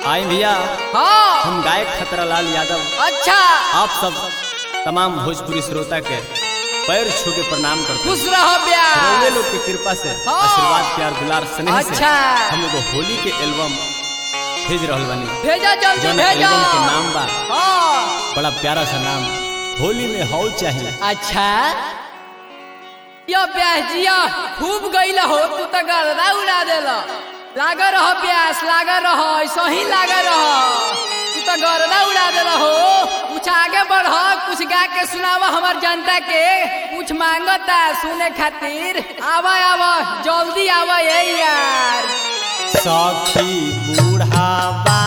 आई भैया हाँ हम गायक खतरालाल यादव अच्छा आप सब तमाम भोजपुरी श्रोता के पैर छू के प्रणाम करते खुश रहो हैं ब्याह रउए लोग की कृपा से हाँ। आशीर्वाद प्यार दुलार स्नेह से अच्छा। हम लोग होली के एल्बम भेज रहल बानी भेजा जल्दी जौन भेजा एल्बम के नाम बा हाँ बड़ा प्यारा सा नाम होली में हौ चाहिए अच्छा यो ब्याह जिया खूब गईला हो तू तो गर्दा उड़ा देला लागा रहो प्यास लागा रहो ऐसा ही लागा रहो तू तो गर्दा उड़ा देला हो कुछ आगे बढ़ कुछ गा के सुनावा हमार जनता के कुछ मांगता सुने खातिर आवा आवा जल्दी आवा ये यार सखी बूढ़ावा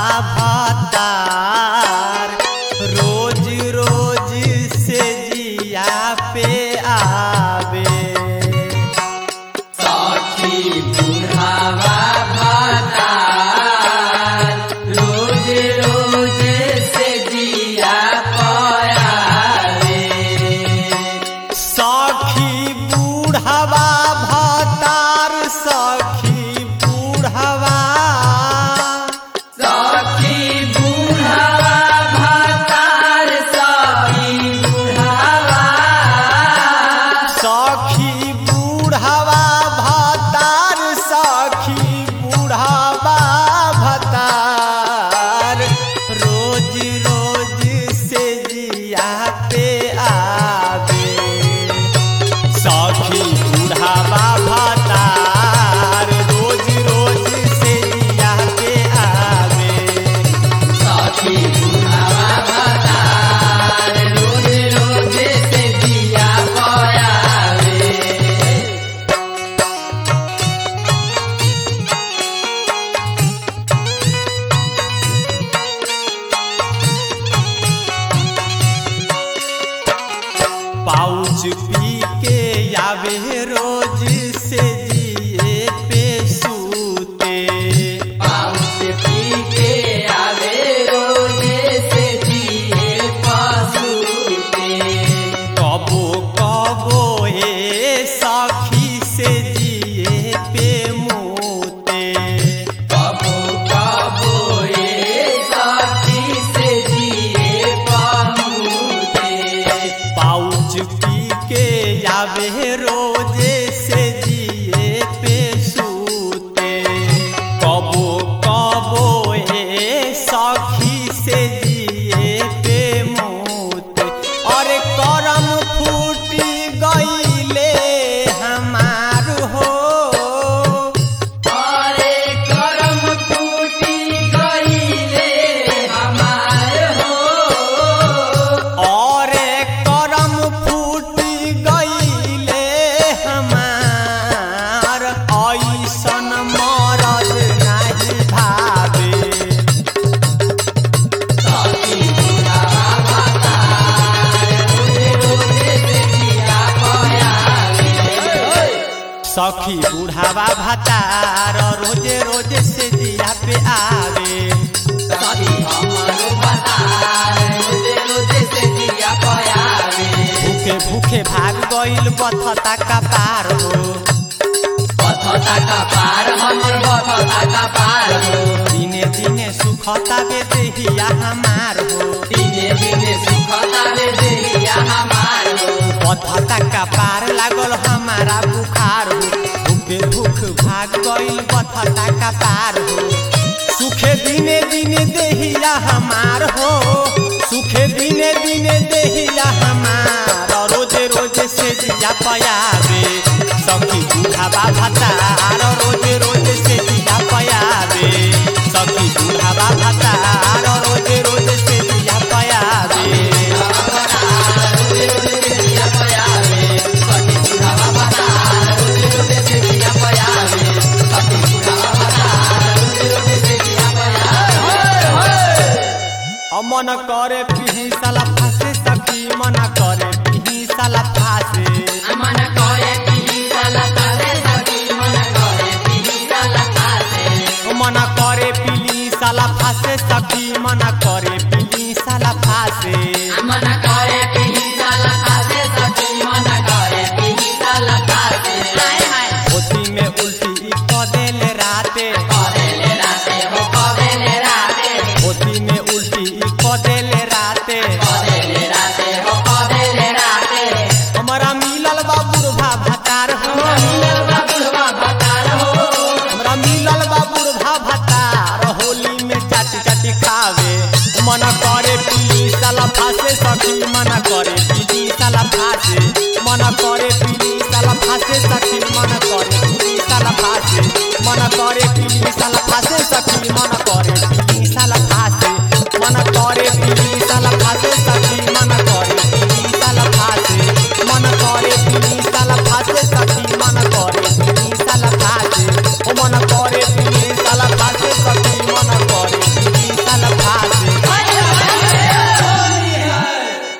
भतार रोज रोज से जिया पे आवे सखी बूढ़ावा भतार सखी बूढ़ावा सखी बूढ़ावा भतार सखी बूढ़ावा भतार रोज रोज से जिया पे आवे सखी बूढ़ावा भतार रोज रोज से जिया पे आवे पाउच पी के आवे रोज से जिए पे सूते कबो कबो ए सखी से जिए पे मोते पाउच पी के आवे रोजे से जिए पे सूते कबो कबो ए सखी से जिए पे मोते और करम फूटी गईले हमार हो और करम फूटी गईले हमार ऐसन मरल नाही भावे सखी बुढ़ावा भतार रोजे रोजे से दिया पे आवे भूखे भूखे भाग गईल बथता का पार हो दिने दिने सुखता बे देहिया हमार हो बथता का पार लागल हमारा बुखार हो भूखे भूख भाग गईल बथता का पार हो सुखे दिने दिने देहिया हमार हो सुखे दिने दिने देहिया हमार रोजे रोजे से जिया पयावे सखी बुढ़ावा भतार रोजे रोजे से जिया पयावे सखी बुढ़ावा भतार रोजे रोजे से जिया पयावे मन करे पिही साला फासे सखी मन करे पिही साला फासे मन करे पिली साला फासे सखी मन करे